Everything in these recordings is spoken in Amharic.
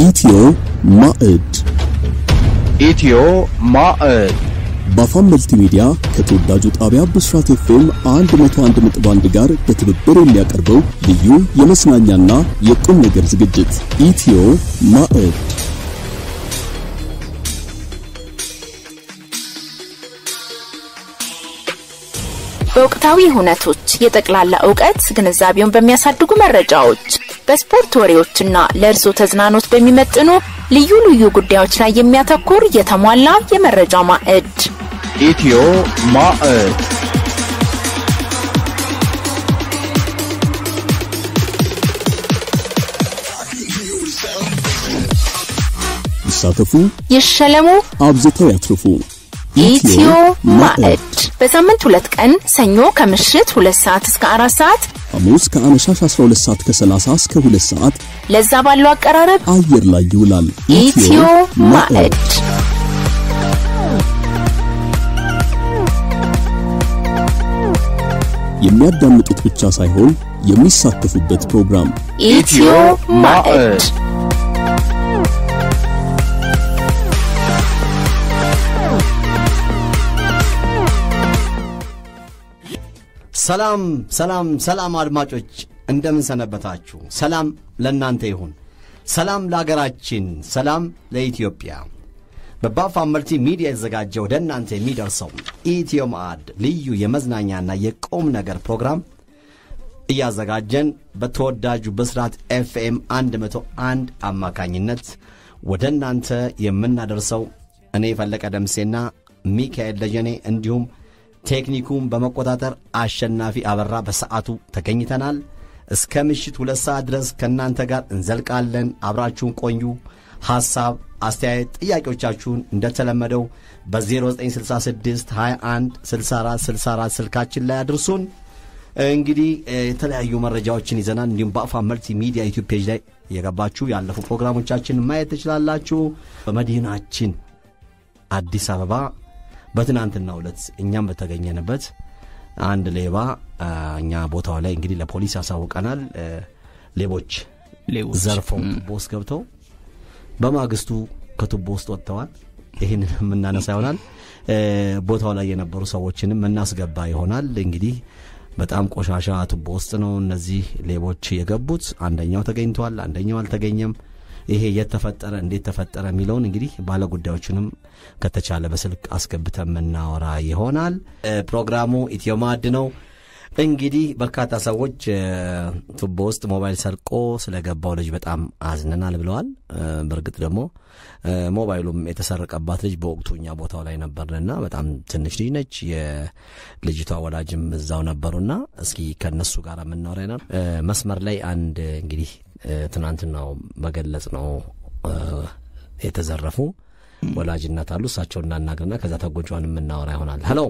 ኢትዮ ማዕድ ኢትዮ ማዕድ በአፋን መልቲሚዲያ ከተወዳጁ ጣቢያ ብስራት ኤፍኤም 101.1 ጋር በትብብር የሚያቀርበው ልዩ የመዝናኛና የቁም ነገር ዝግጅት ኢትዮ ማዕድ በወቅታዊ ሁነቶች የጠቅላላ እውቀት ግንዛቤውን በሚያሳድጉ መረጃዎች በስፖርት ወሬዎችና ለእርሶ ተዝናኖት በሚመጥኑ ልዩ ልዩ ጉዳዮች ላይ የሚያተኩር የተሟላ የመረጃ ማዕድ ኢትዮ ማዕድ ይሳተፉ፣ ይሸለሙ። አብዝተው ያትርፉ። ኢትዮ ማዕድ በሳምንት ሁለት ቀን ሰኞ ከምሽት ሁለት ሰዓት እስከ አራት ሰዓት ሐሙስ ከአመሻሽ 12 ሰዓት ከ30 እስከ 2 ሰዓት ለዛ ባለው አቀራረብ አየር ላይ ይውላል። ኢትዮ ማዕድ የሚያዳምጡት ብቻ ሳይሆን የሚሳተፉበት ፕሮግራም ኢትዮ ማዕድ ሰላም ሰላም ሰላም አድማጮች እንደምን ሰነበታችሁ? ሰላም ለእናንተ ይሁን። ሰላም ለአገራችን፣ ሰላም ለኢትዮጵያ። በባፋ መልቲ ሚዲያ የተዘጋጀ ወደ እናንተ የሚደርሰው ኢትዮ ማዕድ ልዩ የመዝናኛና የቁም ነገር ፕሮግራም እያዘጋጀን በተወዳጁ ብስራት ኤፍኤም 101 አማካኝነት ወደ እናንተ የምናደርሰው እኔ ፈለቀ ደምሴና ሚካኤል ደጀኔ እንዲሁም ቴክኒኩን በመቆጣጠር አሸናፊ አበራ በሰዓቱ ተገኝተናል። እስከ ምሽት ሁለት ሰዓት ድረስ ከእናንተ ጋር እንዘልቃለን። አብራችሁን ቆዩ። ሐሳብ፣ አስተያየት፣ ጥያቄዎቻችሁን እንደተለመደው በ0966 21 64 64 ስልካችን ላይ አድርሱን። እንግዲህ የተለያዩ መረጃዎችን ይዘናል። እንዲሁም በአፋ መልቲ ሚዲያ ዩቲዩብ ፔጅ ላይ የገባችሁ ያለፉ ፕሮግራሞቻችን ማየት ትችላላችሁ። በመዲናችን አዲስ አበባ በትናንትና ዕለት እኛም በተገኘንበት አንድ ሌባ እኛ ቦታው ላይ እንግዲህ ለፖሊስ ያሳውቀናል። ሌቦች ዘርፈው ቱቦ ውስጥ ገብተው በማግስቱ ከቱቦ ውስጥ ወጥተዋል። ይህንን የምናነሳ ይሆናል። ቦታው ላይ የነበሩ ሰዎችንም እናስገባ ይሆናል። እንግዲህ በጣም ቆሻሻ ቱቦ ውስጥ ነው እነዚህ ሌቦች የገቡት። አንደኛው ተገኝቷል፣ አንደኛው አልተገኘም። ይሄ የት ተፈጠረ፣ እንዴት ተፈጠረ የሚለውን እንግዲህ ባለጉዳዮቹንም ከተቻለ በስልክ አስገብተን የምናወራ ይሆናል። ፕሮግራሙ ኢትዮ ማዕድ ነው። እንግዲህ በርካታ ሰዎች ቱቦ ውስጥ ሞባይል ሰርቆ ስለገባው ልጅ በጣም አዝነናል ብለዋል። በእርግጥ ደግሞ ሞባይሉም የተሰረቀባት ልጅ በወቅቱ እኛ ቦታው ላይ ነበርንና በጣም ትንሽ ልጅ ነች። የልጅቷ ወላጅም እዛው ነበሩና እስኪ ከነሱ ጋር የምናወራ ይሆናል። መስመር ላይ አንድ እንግዲህ ትናንትናው መገለጽ ነው የተዘረፉ ወላጅነት አሉ። እሳቸው እናናግርና ከዛ ተጎጇን የምናወራ ይሆናል። ሄሎ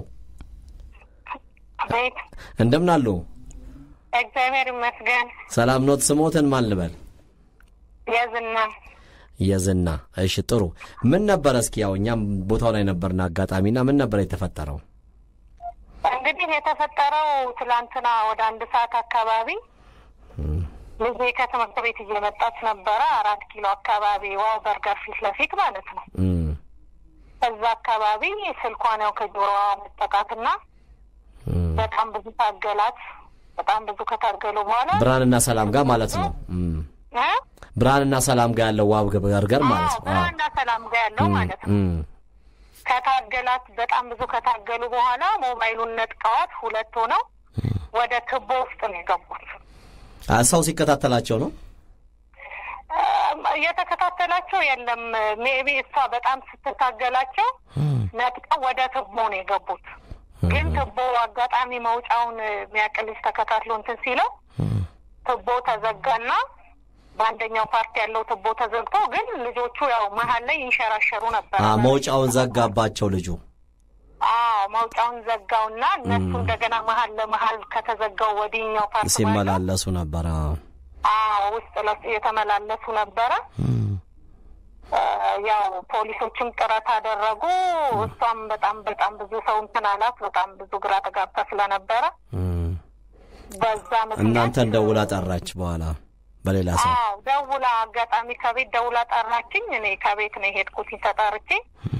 ቤት እንደምን አሉ? እግዚአብሔር ይመስገን። ሰላም ኖት? ስሞትን ማን ልበል? የዝና የዝና። እሺ ጥሩ። ምን ነበረ እስኪ ያው እኛም ቦታው ላይ ነበርን አጋጣሚና ምን ነበረ የተፈጠረው? እንግዲህ የተፈጠረው ትላንትና ወደ አንድ ሰዓት አካባቢ ልጄ ከትምህርት ቤት እየመጣች ነበረ። አራት ኪሎ አካባቢ ዋው በርገር ፊት ለፊት ማለት ነው። እም፣ እዛ አካባቢ ስልኳን ያው ከጆሮዋ መጠቃትና እም። በጣም ብዙ ታገላት። በጣም ብዙ ከታገሉ በኋላ ብርሃንና ሰላም ጋር ማለት ነው። እም፣ እ? ብርሃንና ሰላም ጋር ያለው ዋብ በርገር ማለት አዎ ነው። ብርሃንና ሰላም ጋር ያለው ማለት ነው። እም፣ ከታገላት በጣም ብዙ ከታገሉ በኋላ ሞባይሉን ነጥቀዋት ሁለት ሆነው ወደ ትቦ ውስጥ ነው የገቡት። አ፣ ሰው ሲከታተላቸው ነው። እም፣ እየተከታተላቸው የለም። ሜቢ እሷ በጣም ስትታገላቸው ነጥቀው ወደ ትቦ ነው የገቡት። ግን ትቦ አጋጣሚ መውጫውን የሚያቅልጅ ተከታትሎ እንትን ሲለው ትቦ ተዘጋና በአንደኛው ፓርቲ ያለው ትቦ ተዘግቶ ግን ልጆቹ ያው መሀል ላይ ይንሸራሸሩ ነበር። አ፣ መውጫውን ዘጋባቸው ልጁ። አዎ መውጫውን ዘጋውና እነሱ እንደገና መሀል ለመሀል ከተዘጋው ወዲኛው ፓርት ባለው ሲመላለሱ ነበረ። አዎ ውስጥ ለውስጥ እየተመላለሱ ነበረ። እ፣ ያው ፖሊሶችም ጥረት አደረጉ። እሷም በጣም በጣም ብዙ ሰው እንትን አላት። በጣም ብዙ ግራ ተጋብታ ስለነበረ እም፣ በዛ ምክንያት እናንተን ደውላ ጠራች በኋላ በሌላ ሰው አዎ ደውላ አጋጣሚ ከቤት ደውላ ጠራችኝ። እኔ ከቤት ነው የሄድኩት ተጠርቼ።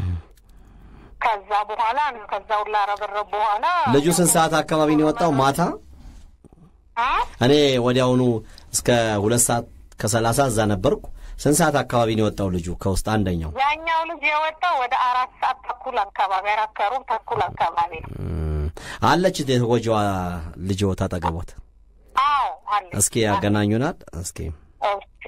ከዛ በኋላ ነው ከዛ ሁላ ረበረብ በኋላ ልጁ ስንት ሰዓት አካባቢ ነው የወጣው? ማታ አ? እኔ ወዲያውኑ እስከ ሁለት ሰዓት ከሰላሳ እዛ ነበርኩ። ስንት ሰዓት አካባቢ ነው የወጣው ልጁ ከውስጥ አንደኛው? ያኛው ልጅ የወጣው ወደ አራት ሰዓት ተኩል አካባቢ አራት ከሩብ ተኩል አካባቢ ነው። እም፣ አለች የተጎጂዋ ልጅ ታጠገቦት? አዎ አለ። እስኪ ያገናኙናል። እስኪ ኦኬ።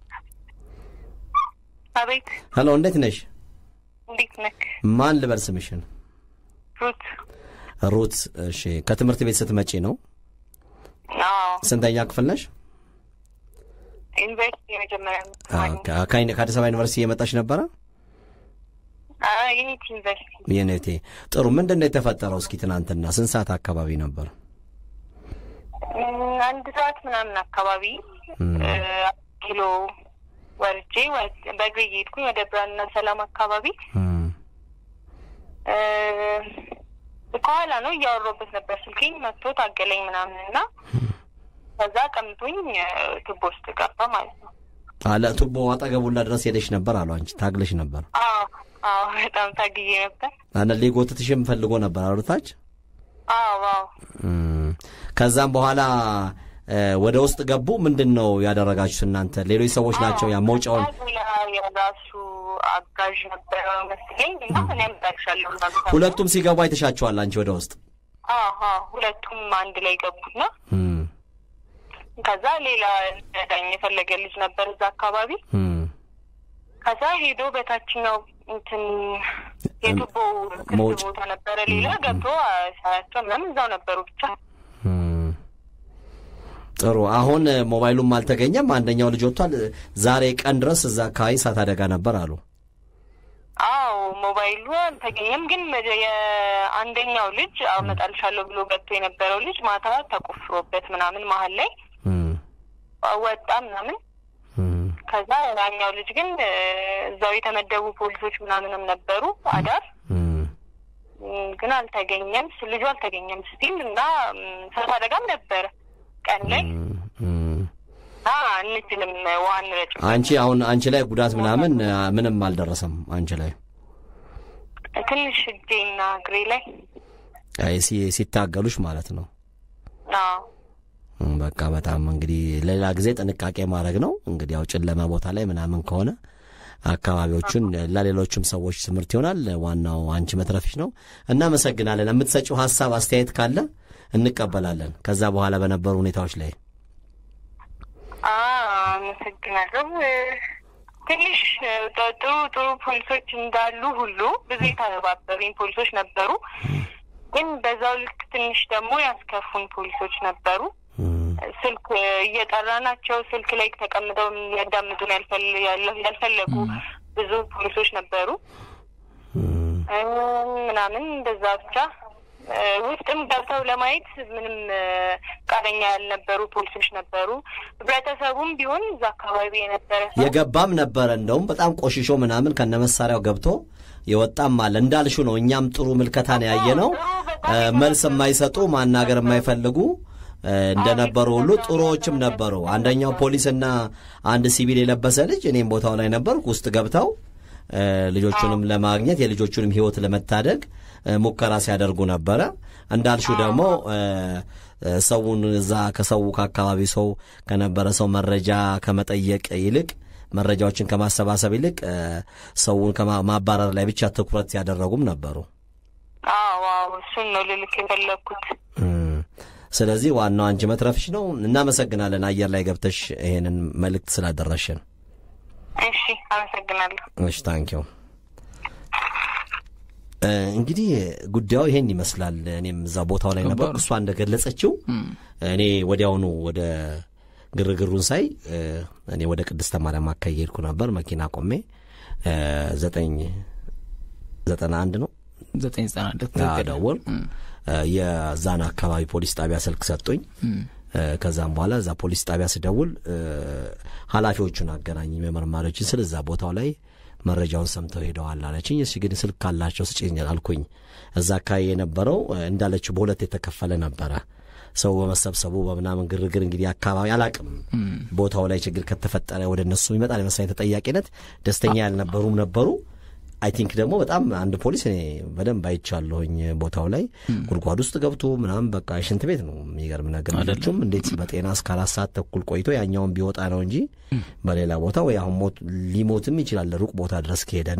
አቤት ሄሎ፣ እንዴት ነሽ? እንዴት ነክ ማን ልበል ስምሽን? ሩት? ሩት። እሺ፣ ከትምህርት ቤት ስትመጪ ነው? አዎ ስንተኛ ክፍል ነሽ? ዩኒቨርሲቲ የመጀመሪያ አ- ከ- ከአይ- ከአዲስ አበባ ዩኒቨርሲቲ የመጣች ነበረ? ዩኒቲ ዩኒቨርሲቲ የኔቴ ጥሩ። ምንድን ነው የተፈጠረው? እስኪ ትናንትና ስንት ሰዓት አካባቢ ነበር? እም፣ አንድ ሰዓት ምናምን አካባቢ እም። እ፣ ኪሎ ወርጄ ወ- በእግሬ እየሄድኩኝ ወደ ብርሃንና ሰላም አካባቢ እም፣ እ፣ ከኋላ ነው እያወራሁበት ነበር። ስልኬኝ መጥቶ ታገለኝ ምናምን እና ከዛ ቀምቶኝ እ፣ ቱቦ ውስጥ ገባ ማለት ነው። አለ ቱቦ አጠገቡላ ድረስ ሄደሽ ነበር አሉ። አንቺ ታግለሽ ነበር። አዎ አዎ፣ በጣም ታግዬ ነበር። አነ ሊጎትትሽም ፈልጎ ነበር አሉታች። አዎ አዎ እም፣ ከዛም በኋላ እ፣ ወደ ውስጥ ገቡ። ምንድን ነው ያደረጋችሁት እናንተ? ሌሎች ሰዎች ናቸው ያ መውጫውን ሌላ የራሱ አጋዥ ነበረ መስለኝ እና እኔ አምጣልሻለሁ እንዳሉት ሁለቱም ሲገቡ አይተሻቸዋል አንቺ ወደ ውስጥ? አሀ ሁለቱም አንድ ላይ ገቡና እም፣ ከዛ ሌላ ዳኝ የፈለገ ልጅ ነበር እዛ አካባቢ። እም፣ ከዛ ሄዶ በታችኛው እንትን የቱቦ ክፍት መውጫ። ቦታ ነበረ ሌላ ገብቶ ሳያቸው ምናምን እዛው ነበሩ ብቻ እም። ጥሩ። አሁን እ፣ ሞባይሉም አልተገኘም። አንደኛው ልጅ ወጥቷል። ዛሬ ቀን ድረስ እዛ አካባቢ እሳት አደጋ ነበር አሉ። አዎ ሞባይሉ አልተገኘም። ግን መጀ- የአንደኛው ልጅ አመጣልሻለሁ ብሎ ገብቶ የነበረው ልጅ ማታ ተቆፍሮበት ምናምን መሀል ላይ እም፣ ወጣ ምናምን እም፣ ከዛ ያኛው ልጅ ግን እ፣ እዛው የተመደቡ ፖሊሶች ምናምንም ነበሩ አዳር እም። እም፣ ግን አልተገኘም። ስ- ልጁ አልተገኘም ስቲል እና እም፣ እሳት አደጋም ነበረ ቀን ላይ እም። እና አንችልም ውሃ እንረጭ አንቺ አሁን አንቺ ላይ ጉዳት ምናምን እ፣ ምንም አልደረሰም አንቺ ላይ ትንሽ እጄና እግሬ ላይ አይ፣ ሲ- ሲታገሉሽ ማለት ነው። አዎ እም፣ በቃ በጣም እንግዲህ ሌላ ጊዜ ጥንቃቄ ማድረግ ነው። እንግዲህ ያው ጨለማ ቦታ ላይ ምናምን ከሆነ አካባቢዎቹን ለሌሎችም ሰዎች ትምህርት ይሆናል። ዋናው አንቺ መትረፍሽ ነው። እናመሰግናለን። የምትሰጪው ሀሳብ አስተያየት ካለ እንቀበላለን። ከዛ በኋላ በነበሩ ሁኔታዎች ላይ አዎ፣ አመሰግናለሁ። እ፣ ትንሽ እ፣ ጥ- ጥሩ ጥሩ ፖሊሶች እንዳሉ ሁሉ ብዙ የተባበሩኝ ፖሊሶች ነበሩ። ግን በዛው ልክ ትንሽ ደግሞ ያስከፉን ፖሊሶች ነበሩ። እም፣ ስልክ እየጠራናቸው ስልክ ላይ ተቀምጠው ሊያዳምጡን ያልፈል- ያለ- ያልፈለጉ ብዙ ፖሊሶች ነበሩ እም፣ እ፣ ምናምን እንደዛ ብቻ እ፣ ውስጥም ገብተው ለማየት ምንም እ፣ ፈቃደኛ ያልነበሩ ፖሊሶች ነበሩ። ህብረተሰቡም ቢሆን እዛ አካባቢ የነበረ ሰው የገባም ነበረ እንደውም በጣም ቆሽሾ ምናምን ከነ መሳሪያው ገብቶ የወጣም አለ። እንዳልሹ ነው። እኛም ጥሩ ምልከታን ያየ ነው። መልስ የማይሰጡ ማናገር የማይፈልጉ እ፣ እንደነበሩ ሁሉ ጥሩዎችም ነበሩ። አንደኛው ፖሊስና አንድ ሲቪል የለበሰ ልጅ እኔም ቦታው ላይ ነበርኩ ውስጥ ገብተው እ፣ ልጆቹንም ለማግኘት የልጆቹንም ሕይወት ለመታደግ እ፣ ሙከራ ሲያደርጉ ነበረ። እንዳልሹ ደግሞ እ፣ እ፣ ሰውን እዛ ከሰው ከአካባቢ ሰው ከነበረ ሰው መረጃ ከመጠየቅ ይልቅ መረጃዎችን ከማሰባሰብ ይልቅ እ፣ ሰውን ከማባረር ላይ ብቻ ትኩረት ያደረጉም ነበሩ። አዎ አዎ እሱን ነው ልልክ የፈለግኩት። እም፣ ስለዚህ ዋናው አንቺ መትረፍሽ ነው። እናመሰግናለን አየር ላይ ገብተሽ ይሄንን መልእክት ስላደረሽን። እሺ አመሰግናለሁ። እሺ ታንኪው። እንግዲህ ጉዳዩ ይሄን ይመስላል። እኔም እዛ ቦታው ላይ ነበር። እሷ እንደገለጸችው እኔ ወዲያውኑ ወደ ግርግሩን ሳይ እ፣ እኔ ወደ ቅድስተ ማርያም አካባቢ ሄድኩ ነበር። መኪና ቆሜ እ፣ ዘጠኝ ዘጠና አንድ ነው ዘጠኝ ዘጠና አንድ አዎ፣ ደወልኩ። እ፣ የዛን አካባቢ ፖሊስ ጣቢያ ስልክ ሰጡኝ። እ፣ ከዛም በኋላ እዛ ፖሊስ ጣቢያ ስደውል እ፣ ኃላፊዎቹን አገናኝ መመርማሪዎችን ስል እዛ ቦታው ላይ መረጃውን ሰምተው ሄደዋል አለችኝ። እሺ ግን ስልክ ካላቸው ስጭኝ አልኩኝ። እዛ አካባቢ የነበረው እ፣ እንዳለችው በሁለት የተከፈለ ነበረ። ሰው በመሰብሰቡ በምናምን ግርግር እንግዲህ አካባቢ አላቅም ቦታው ላይ ችግር ከተፈጠረ ወደ እነሱ ይመጣል የመሰለኝ ተጠያቂነት ደስተኛ ያልነበሩም ነበሩ። አይ ቲንክ ደግሞ በጣም አንድ ፖሊስ እኔ በደንብ አይቻለሁኝ ቦታው ላይ ጉድጓድ ውስጥ ገብቶ ምናምን በቃ ሽንት ቤት ነው። የሚገርም ነገር ልጆቹም እንዴት በጤና እስከ አራት ሰዓት ተኩል ቆይቶ ያኛውን ቢወጣ ነው እንጂ በሌላ ቦታ ወይ አሁን ሞት ሊሞትም ይችላል ሩቅ ቦታ ድረስ ከሄደና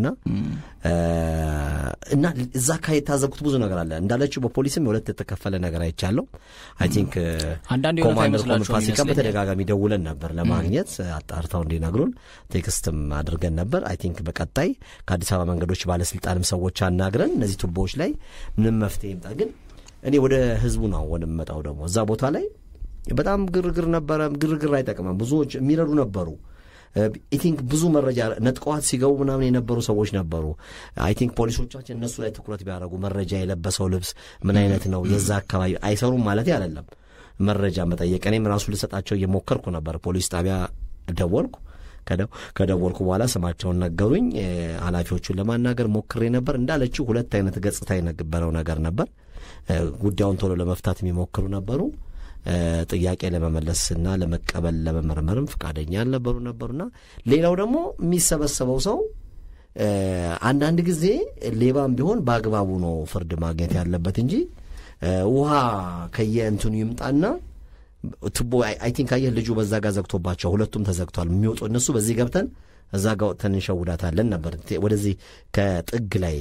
እና እዛ አካባቢ የታዘብኩት ብዙ ነገር አለ እንዳለችው በፖሊስም የሁለት የተከፈለ ነገር አይቻለሁ። አይ ቲንክ አንዳንድ የሆነ ኮማንደር አይመስላችሁም ፋሲካ ይመስለኛል። በተደጋጋሚ ደውለን ነበር ለማግኘት አጣርተው እንዲነግሩን ቴክስትም አድርገን ነበር። አይ ቲንክ በቀጣይ ከአዲስ አበባ መንገዶች ባለስልጣንም ሰዎች አናግረን እነዚህ ቱቦዎች ላይ ምንም መፍትሄ ይምጣ። ግን እኔ ወደ ህዝቡ ነው ወደ መጣው ደግሞ እዛ ቦታ ላይ በጣም ግርግር ነበረ። ግርግር አይጠቅምም። ብዙዎች የሚረዱ ነበሩ። አይ ቲንክ ብዙ መረጃ ነጥቀዋት ሲገቡ ምናምን የነበሩ ሰዎች ነበሩ። አይ ቲንክ ፖሊሶቻችን እነሱ ላይ ትኩረት ቢያደርጉ መረጃ የለበሰው ልብስ ምን አይነት ነው፣ የዛ አካባቢ አይሰሩም ማለት አይደለም። መረጃ መጠየቅ እኔም ራሱ ልሰጣቸው እየሞከርኩ ነበር። ፖሊስ ጣቢያ ደወልኩ። ከደ- ከደወልኩ በኋላ ስማቸውን ነገሩኝ። እ፣ ኃላፊዎቹን ለማናገር ሞክሬ ነበር። እንዳለችው ሁለት አይነት ገጽታ የነበረው ነገር ነበር። እ፣ ጉዳዩን ቶሎ ለመፍታት የሚሞክሩ ነበሩ። እ፣ ጥያቄ ለመመለስና ለመቀበል ለመመርመርም ፈቃደኛ ያልነበሩ ነበሩና ሌላው ደግሞ የሚሰበሰበው ሰው እ፣ አንዳንድ ጊዜ ሌባም ቢሆን በአግባቡ ነው ፍርድ ማግኘት ያለበት እንጂ እ፣ ውሃ ከየእንትኑ ይምጣና ቱቦ አይ ቲንክ አየህ ልጁ በዛ ጋር ዘግቶባቸው ሁለቱም ተዘግቷል። የሚወጡ እነሱ በዚህ ገብተን እዛ ጋር ወጥተን እንሸውዳታለን ነበር። ቴ- ወደዚህ ከጥግ ላይ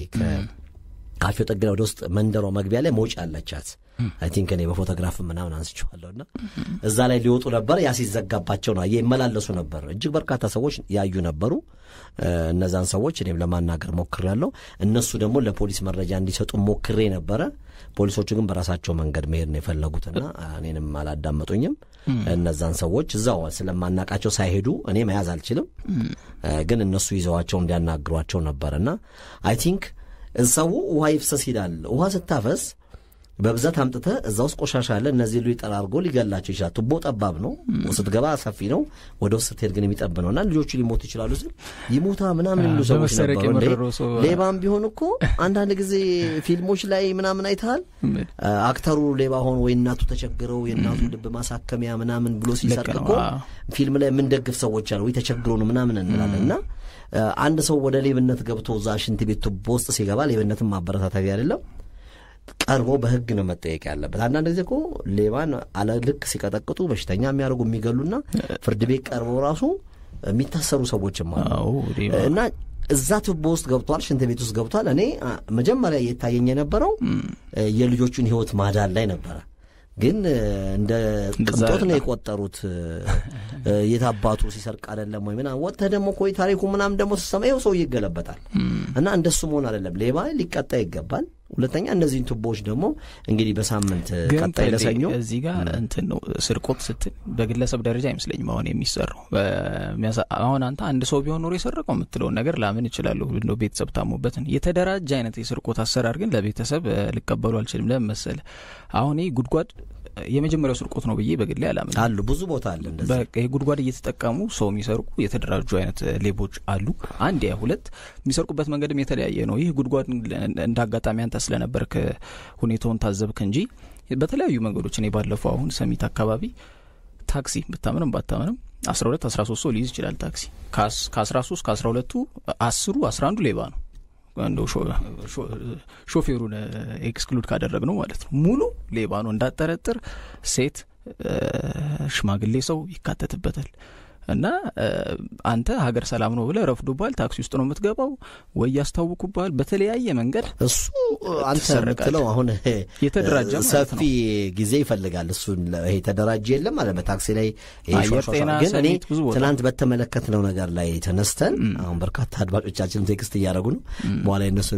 ካፌው ጥግ ላይ ወደ ውስጥ መንደሯ መግቢያ ላይ መውጫ አለቻት። አይ ቲንክ እኔ በፎቶግራፍ ምናምን አንስቼዋለሁና እዛ ላይ ሊወጡ ነበር። ያ ሲዘጋባቸው ነው አየህ ይመላለሱ ነበር። እጅግ በርካታ ሰዎች ያዩ ነበሩ። እ፣ እነዛን ሰዎች እኔም ለማናገር ሞክሬያለሁ። እነሱ ደግሞ ለፖሊስ መረጃ እንዲሰጡ ሞክሬ ነበረ። ፖሊሶቹ ግን በራሳቸው መንገድ መሄድ ነው የፈለጉትና እኔንም አላዳመጡኝም። እነዛን ሰዎች እዛው ስለማናቃቸው ሳይሄዱ እኔ መያዝ አልችልም፣ እ፣ ግን እነሱ ይዘዋቸው እንዲያናግሯቸው ነበርና አይ ቲንክ ሰው ውሃ ይፍሰስ ይላል። ውሃ ስታፈስ በብዛት አምጥተህ እዛ ውስጥ ቆሻሻ አለ። እነዚህ ሉ ጠራርጎ ሊገላቸው ይችላል። ቱቦ ጠባብ ነው፣ ስትገባ ሰፊ ነው፣ ወደ ውስጥ ስትሄድ ግን የሚጠብ ነው እና ልጆቹ ሊሞቱ ይችላሉ ስል ይሞታ ምናምን የሚሉ ሰዎች በመሰረቅ ነበሩ። እንዴ የመረረው ሰው- ሌባም ቢሆን እኮ አንዳንድ ጊዜ ፊልሞች ላይ ምናምን አይተሃል። አክተሩ ሌባ ሆኖ ወይ እናቱ ተቸግረው የእናቱን ልብ ማሳከሚያ ምናምን ብሎ ሲሰርቅ ነው፣ እኮ አዎ። ፊልም ላይ የምንደግፍ ሰዎች አሉ። ወይ ተቸግሮ ነው ምናምን እንላለን እና እ፣ አንድ ሰው ወደ ሌብነት ገብቶ እዛ ሽንት ቤት ቱቦ ውስጥ ሲገባ ሌብነትን ማበረታታቢ አይደለም። ቀርቦ በሕግ ነው መጠየቅ ያለበት። አንዳንድ ጊዜ እኮ ሌባን አለ ልክ ሲቀጠቅጡ በሽተኛ የሚያደርጉ የሚገሉና ፍርድ ቤት ቀርበው ራሱ የሚታሰሩ ሰዎችም አሉ አዎ ሌባ እና እዛ ቱቦ ውስጥ ገብቷል፣ ሽንት ቤት ውስጥ ገብቷል። እኔ አ፣ መጀመሪያ እየታየኝ የነበረው እ፣ የልጆቹን ሕይወት ማዳን ላይ ነበረ። ግን እ፣ እንደ እንደዛ ቅንጦት ነው አይደለም። የቆጠሩት። እ፣ የት አባቱ ሲሰርቅ አይደለም ወይ ምናምን ወጥተህ ደግሞ ኮይ ታሪኩ ምናምን ደግሞ ስትሰማ ይኸው ሰው ይገለበጣል። እና እንደሱ መሆን አይደለም። ሌባ ሊቀጣ ይገባል። ሁለተኛ እነዚህን ቱቦዎች ደግሞ እንግዲህ በሳምንት እ፣ ግን ቀጣይ ተሌ ለሰኞ እዚህ ጋር እንትን ነው ስርቆት ስትል በግለሰብ ደረጃ አይመስለኝም አሁን የሚሰራው በሚያሳ- አሁን አንተ አንድ ሰው ቢሆን ኖሮ የሰረቀው የምትለውን ነገር ላምን እችላለሁ እንደው ቤተሰብ ታሞበትን የተደራጀ አይነት የስርቆት አሰራር ግን ለቤተሰብ እ፣ ልቀበሉ አልችልም ለምን መሰለህ አሁን ይህ ጉድጓድ እ፣ የመጀመሪያው ስርቆት ነው ብዬ በግሌ አላምን አሉ ብዙ ቦታ አለ እንደዚህ በቃ ይህ ጉድጓድ እየተጠቀሙ ሰው የሚሰርቁ የተደራጁ አይነት እ፣ ሌቦች አሉ። አንድ ያ ሁለት የሚሰርቁበት መንገድም የተለያየ ነው። ይህ ጉድጓድ እንደ አጋጣሚ አንተ ስለነበርክ እ፣ ሁኔታውን ታዘብክ እንጂ በተለያዩ መንገዶች እኔ ባለፈው አሁን ሰሚት አካባቢ ታክሲ ብታምንም ባታምንም አስራ ሁለት አስራ ሶስት ሰው ሊይዝ ይችላል ታክሲ ከአስራ ሶስት ከአስራ ሁለቱ አስሩ አስራ አንዱ ሌባ ነው እንደው ሾ- ሾ- ሾፌሩን ኤክስክሉድ ካደረግ ነው ማለት ነው ሙሉ ሌባ ነው እንዳጠረጥር ሴት እ፣ ሽማግሌ ሰው ይካተትበታል እና እ፣ አንተ ሀገር ሰላም ነው ብለህ ረፍዶብሃል ታክሲ ውስጥ ነው የምትገባው ወይ ያስታውኩብሃል በተለያየ መንገድ እሱ አንተ ትሰረቃለህ። የምትለው አሁን የተደራጀ ማለት ሰፊ ጊዜ ይፈልጋል። እሱን ለ- ይሄ ተደራጀ የለም ማለት በታክሲ ላይ ይሄ አየር ሿሿሿ- ጤና ግን እኔ ሰሚት ብዙ ቦታ ትናንት በተመለከትነው ነገር ላይ ተነስተን አሁን በርካታ አድማጮቻችን ቴክስት እያደረጉ ነው። በኋላ የነሱ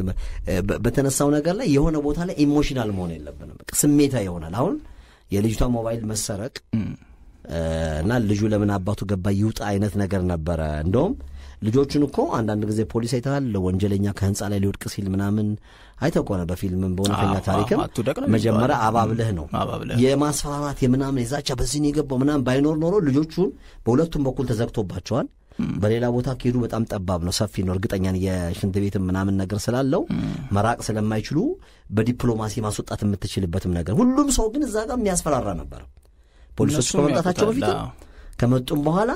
በተነሳው ነገር ላይ የሆነ ቦታ ላይ ኢሞሽናል መሆን የለብንም። በቃ ስሜታ ይሆናል። አሁን የልጅቷ ሞባይል መሰረቅ እ፣ እና ልጁ ለምን አባቱ ገባ ይውጣ አይነት ነገር ነበረ። እንደውም ልጆቹን እኮ አንዳንድ ጊዜ ፖሊስ አይተሃል፣ ወንጀለኛ ከህንፃ ላይ ሊወድቅ ሲል ምናምን አይተው ከሆነ በፊልምም በእውነተኛ አዎ፣ ታሪክም አዎ፣ አትውደቅ ነው መጀመሪያ የሚባለው። አባብለህ ነው አባብለህ። የማስፈራራት የምናምን የዛቻ በዚህ ነው የገባው ምናምን ባይኖር ኖሮ ልጆቹን በሁለቱም በኩል ተዘግቶባቸዋል። በሌላ ቦታ ከሄዱ በጣም ጠባብ ነው፣ ሰፊ ነው። እርግጠኛ ነኝ የሽንት ቤትም ምናምን ነገር ስላለው መራቅ ስለማይችሉ በዲፕሎማሲ ማስወጣት የምትችልበትም ነገር ሁሉም ሰው ግን እዛ ጋር የሚያስፈራራ ነበር። ፖሊሶች እነሱም ከመምጣታቸው በፊት ያውቁታል። አዎ። ከመጡም በኋላ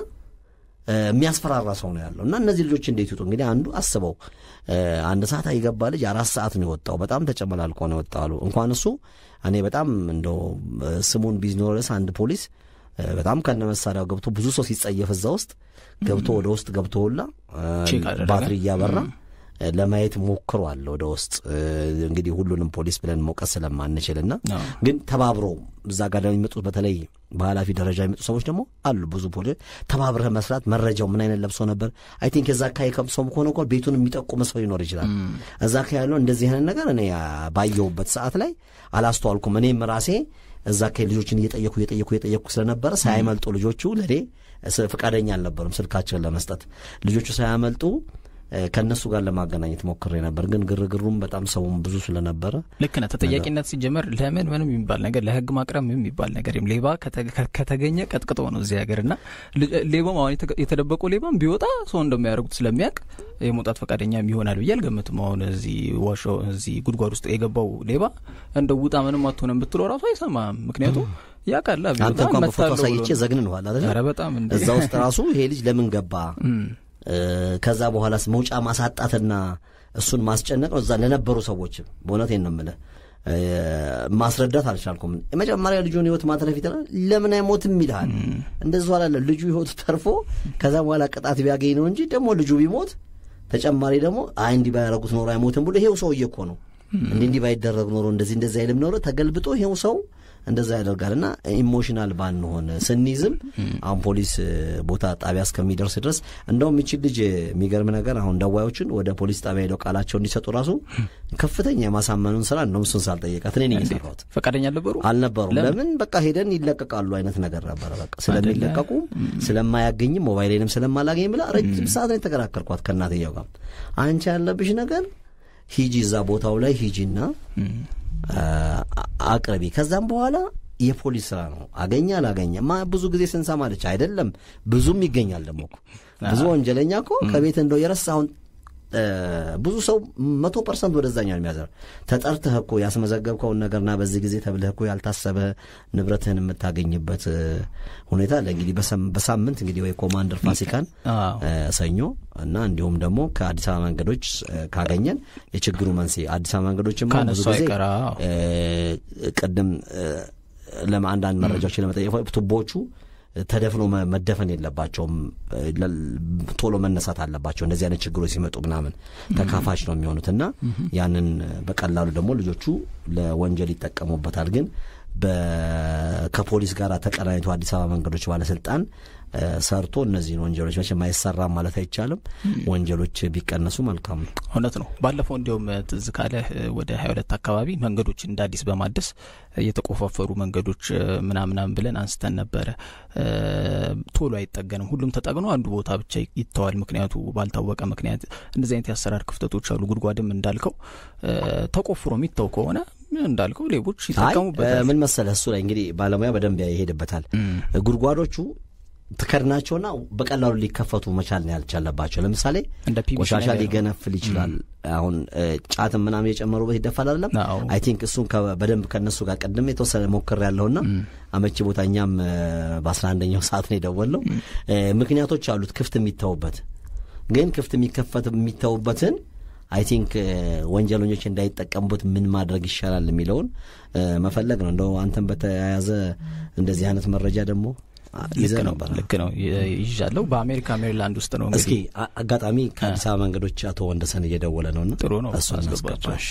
እ፣ የሚያስፈራራ ሰው ነው ያለው እና እነዚህ ልጆች እንዴት ይውጡ? እንግዲህ አንዱ አስበው እ፣ አንድ ሰዓት የገባ ልጅ አራት ሰዓት ነው የወጣው። በጣም ተጨመላልቆ ነው የወጣው አሉ። እንኳን እሱ እኔ በጣም እንደው እ፣ ስሙን ቢዝኖረስ አንድ ፖሊስ እ፣ በጣም ከነ መሳሪያው ገብቶ ብዙ ሰው ሲጸየፍ እዛ ውስጥ ገብቶ ወደ ውስጥ ገብቶ ሁላ እ፣ ቼክ አደረገ። ባትሪ እያበራ እ፣ ለማየት ሞክሯል ወደ ውስጥ እ፣ እንግዲህ ሁሉንም ፖሊስ ብለን መውቀስ ስለማንችልና አዎ። ግን ተባብሮ እዛ ጋር የሚመጡት በተለይ በኃላፊ ደረጃ የሚመጡ ሰዎች ደግሞ አሉ። ብዙ ፖሊስ ተባብረህ መስራት መረጃው ምን አይነት ለብሶ ነበር አይ ቲንክ የዛ አካባቢ ከሰውም ከሆነ እኮ ቤቱን የሚጠቁም ሰው ይኖር ይችላል። እዛ አካባቢ ያለው እንደዚህ አይነት ነገር እኔ አ፣ ባየሁበት ሰዓት ላይ አላስተዋልኩም። እኔም ራሴ እዛ አካባቢ ልጆችን እየጠየኩ እየጠየኩ እየጠየኩ ስለነበረ ሳያመልጡ ልጆቹ ለእኔ ስ- ፈቃደኛ አልነበሩም ስልካቸውን ለመስጠት ልጆቹ ሳያመልጡ እ፣ ከእነሱ ጋር ለማገናኘት ሞክሬ ነበር። ግን ግርግሩም በጣም ሰውም ብዙ ስለነበረ ልክ ነህ። ተጠያቂነት ሲጀመር ለምን ምንም የሚባል ነገር ለህግ ማቅረብ ምንም የሚባል ነገር የለም። ሌባ ከተ- ከ- ከተገኘ ቀጥቅጦ ነው እዚህ ሀገር እና ል- ሌባም አሁን የተገ- የተደበቀው ሌባም ቢወጣ ሰው እንደሚያደርጉት ስለሚያውቅ የመውጣት ፈቃደኛም ይሆናል ብዬ አልገምትም። አሁን እዚህ ዋሾ እዚህ ጉድጓድ ውስጥ የገባው ሌባ እንደ ውጣ ምንም አትሆንም ብትለው ራሱ አይሰማም። ምክንያቱም ያውቃል ቢወጣ አንተ እንኳን በፎቶ እመታለሁ ብሎ አሳይቼ ነው። ዘግንንኋል አይደል? ኧረ በጣም እንደ እዛ ውስጥ ራሱ ይሄ ልጅ ለምን ገባ እ፣ ከዛ በኋላስ መውጫ ማሳጣትና እሱን ማስጨነቅ ነው። እዛ ለነበሩ ሰዎች በእውነቴን ነው የምልህ እ፣ ማስረዳት አልቻልኩም። የመጀመሪያ ልጁን ህይወት ማትረፍ ይችላል። ለምን አይሞትም ይልሃል። እንደዚ አላለ ልጁ ህይወቱ ተርፎ ከዛ በኋላ ቅጣት ቢያገኝ ነው እንጂ ደግሞ ልጁ ቢሞት ተጨማሪ ደግሞ አይ እንዲህ ባያረጉት ኖሮ አይሞትም ብሎ ይሄው ሰውዬ እኮ ነው እንዲህ እንዲህ ባይደረግ ኖሮ እንደዚህ እንደዚህ አይልም ኖሮ ተገልብጦ ይሄው ሰው እንደዛ ያደርጋል። እና ኢሞሽናል ባንሆን ስንይዝም አሁን ፖሊስ እ፣ ቦታ ጣቢያ እስከሚደርስ ድረስ እንደውም ይችል ልጅ የሚገርም ነገር አሁን ደዋዮችን ወደ ፖሊስ ጣቢያ ሄደው ቃላቸው እንዲሰጡ ራሱ ከፍተኛ የማሳመኑን ስራ እንደውም እሱን ሳልጠየቃት እኔ ነኝ የሰራሁት። ፈቃደኛ አልነበሩ አልነበሩም። ለምን በቃ ሄደን ይለቀቃሉ አይነት ነገር ነበረ። በቃ ስለሚለቀቁ ስለማያገኝም ሞባይሌንም ስለማላገኝ ብላ ረጅም ሰዓት ነው የተከራከርኳት ከእናትየው ጋር። አንቺ ያለብሽ ነገር ሂጂ እዛ ቦታው ላይ ሂጂና አ- አቅርቢ። ከዛም በኋላ የፖሊስ ስራ ነው። አገኘ አላገኘ ማ ብዙ ጊዜ ስንሰማለች አይደለም ብዙም ይገኛል። ደግሞ እኮ ብዙ ወንጀለኛ እኮ ከቤት እንደው የረሳውን እ፣ ብዙ ሰው መቶ ፐርሰንት ወደዛኛው የሚያዘር ተጠርተህ እኮ ያስመዘገብከውን ነገርና በዚህ ጊዜ ተብለህ እኮ ያልታሰበ ንብረትህን የምታገኝበት እ፣ ሁኔታ አለ። እንግዲህ በሰም- በሳምንት እንግዲህ ወይ ኮማንደር ፋሲካን አዎ። እ፣ ሰኞ እና እንዲሁም ደግሞ ከአዲስ አበባ መንገዶች እ፣ ካገኘን የችግሩ መንስኤ አዲስ አበባ መንገዶችም አሁን ብዙ ካነሱ ጊዜ አይቀር፣ አዎ። እ፣ ቅድም እ፣ ለማ- አንዳንድ መረጃዎች ለመጠየቅ ቱቦቹ ተደፍኖ መ- መደፈን የለባቸውም። እ፣ ለ- ቶሎ መነሳት አለባቸው። እንደዚህ አይነት ችግሮች ሲመጡ ምናምን ተካፋች ነው የሚሆኑት እና ያንን በቀላሉ ደግሞ ልጆቹ ለወንጀል ይጠቀሙበታል። ግን በ- ከፖሊስ ጋር ተቀናኝቶ አዲስ አበባ መንገዶች ባለስልጣን እ፣ ሰርቶ እነዚህን ወንጀሎች መቼም አይሰራም ማለት አይቻልም። ወንጀሎች ቢቀነሱ መልካም ነው። እውነት ነው። ባለፈው እንዲያውም ትዝ ካለ ወደ ሀያ ሁለት አካባቢ መንገዶችን እንደ አዲስ በማደስ የተቆፋፈሩ መንገዶች ምናምናም ብለን አንስተን ነበረ። እ፣ ቶሎ አይጠገንም። ሁሉም ተጠግኖ አንዱ ቦታ ብቻ ይተዋል። ምክንያቱ ባልታወቀ ምክንያት እንደዚህ አይነት የአሰራር ክፍተቶች አሉ። ጉድጓድም እንዳልከው እ፣ ተቆፍሮ የሚተው ከሆነ እንዳልከው ሌቦች አይ ይጠቀሙበታል። ምን መሰለህ እሱ ላይ እንግዲህ ባለሙያ በደንብ ይሄድበታል። ጉድጓዶቹ ትከድናቸውና በቀላሉ ሊከፈቱ መቻል ነው ያልቻለባቸው። ለምሳሌ እንደ ፒቪሲ ቆሻሻ ነገር ነው። ሊገነፍል ይችላል። አሁን እ፣ ጫትም ምናምን የጨመሩበት ይደፋል አይደለም። አዎ። አይ ቲንክ እሱን ከ- በደንብ ከእነሱ ጋር ቅድም የተወሰነ ሞክር ያለውና አመቺ ቦታ እኛም እ፣ በአስራ አንደኛው ሰዓት ነው የደወለው። ምክንያቶች አሉት ክፍት የሚተውበት ግን ክፍት የሚከፈት የሚተውበትን አይ ቲንክ ወንጀለኞች እንዳይጠቀሙበት ምን ማድረግ ይሻላል የሚለውን እ፣ መፈለግ ነው። እንደው አንተን በተያያዘ እንደዚህ አይነት መረጃ ደግሞ አ- ይዘህ ልክ ነው ነበር። ልክ ነው ይ- ይዣለሁ። በአሜሪካ ሜሪላንድ ውስጥ ነው እስኪ እንግዲህ አ- አጋጣሚ ከአዲስ አበባ መንገዶች አቶ ወንደሰን እየደወለ ነውና ጥሩ ነው፣ እሱን አስገባቸው። እናስገባ። እሺ።